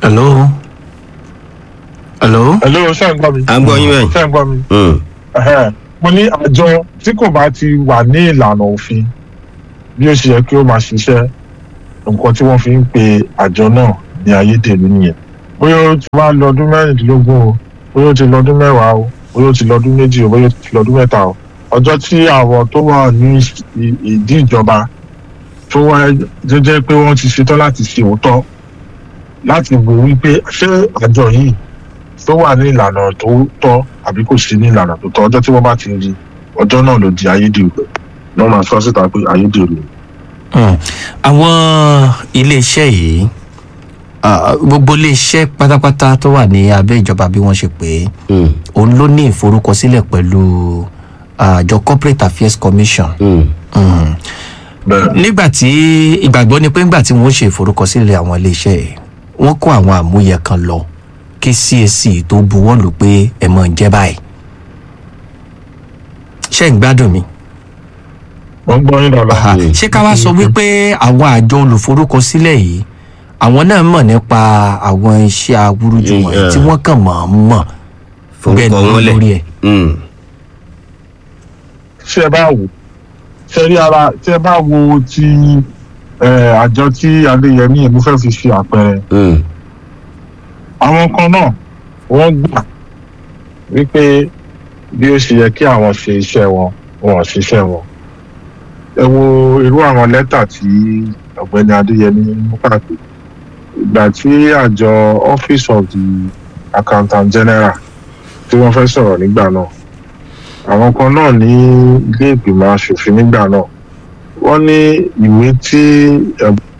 hello hello. hello ṣé ń gbọ́ mi. à ń gbọ́ yín bẹ́ẹ̀. ṣé ń gbọ́ mi. Mm. Ẹhẹ́n. mo ní àjọ tí kò bá ti wà ní ìlànà òfin bí ó ṣe yẹ kí ó máa ṣiṣẹ́ nǹkan tí wọ́n fi ń pe àjọ náà ní ayédèrú nìyẹn bóyá ó ti wá lọ ọdún mẹ́rìndínlógún o bóyá ó ti lọ ọdún mẹ́wàá o bóyá ó ti lọ ọdún méjì o bóyá ó ti lọ ọdún mẹ́ta o ọjọ́ tí àwọn tó wà ní ì- ìdí ìjọba tó wá tó jẹ́ pé wọ́n ti ṣetán láti ṣe òótọ́ láti wò wípé ṣé àjọ yìí tó wà ní ìlànà tó tọ́ àbí kò sí ní ìlànà tó tọ́ ọjọ́ tí wọ́n bá ti rí ọjọ́ náà ló di ayédèrú náà máa sọ síta pé ayédèrú ni. Mm. àwọn iléeṣẹ́ yìí ah, gbogbo iléeṣẹ́ pátápátá tó wà ní abẹ́ ìjọba bí wọ́n ṣe pè é Mm. òun ló ní ìforúkọsílẹ̀ pẹ̀lú àjọ corporate affairs commission. Mm. Mm. bẹ́ẹ̀ nígbà tí ìgbàgbọ́ ni pé nígbà tí wọ́n ṣe ìforúkọsílẹ̀ àwọn iléeṣẹ́ yìí wọ́n kó àwọn àmúyẹ kan lọ kí CAC tó buwọ́ lù pé ẹ̀ mọ̀ ń jẹ́ báyìí. ṣé ń gbádùn mi? wọ́n gbọ́ yín dáadáa. Aha. ṣé ká wá sọ wípé àwọn àjọ olùforúkọsílẹ̀ yìí àwọn náà mọ̀ nípa àwọn iṣẹ́ awúrúju wọ̀nyí Yeah. tí wọ́n kàn mọ̀ ọ́n mọ̀ bẹ́ẹ̀ forúkọ ni wọn lórí lẹ̀. ẹ̀. Mm. ṣé ẹ bá wò ṣe rí ara tí ẹ bá wo ti eh, àjọ tí adéyẹmí yẹn mo fẹ́ fi ṣe àpẹẹrẹ Mm. àwọn kan náà wọ́n gbà wípé bí ó ṣe yẹ kí àwọn ṣe iṣẹ́ wọn wọn ò ṣiṣẹ́ wọn. ẹ wo irú àwọn lẹ́tà tí ọ̀gbẹ́ni adéyẹmí mú káàkiri ìgbà tí àjọ office of the accountant general tí wọ́n fẹ́ sọ̀rọ̀ nígbà náà àwọn kan náà ní ilé ìgbìmọ̀ asòfin nígbà náà wọ́n ní ìwé tí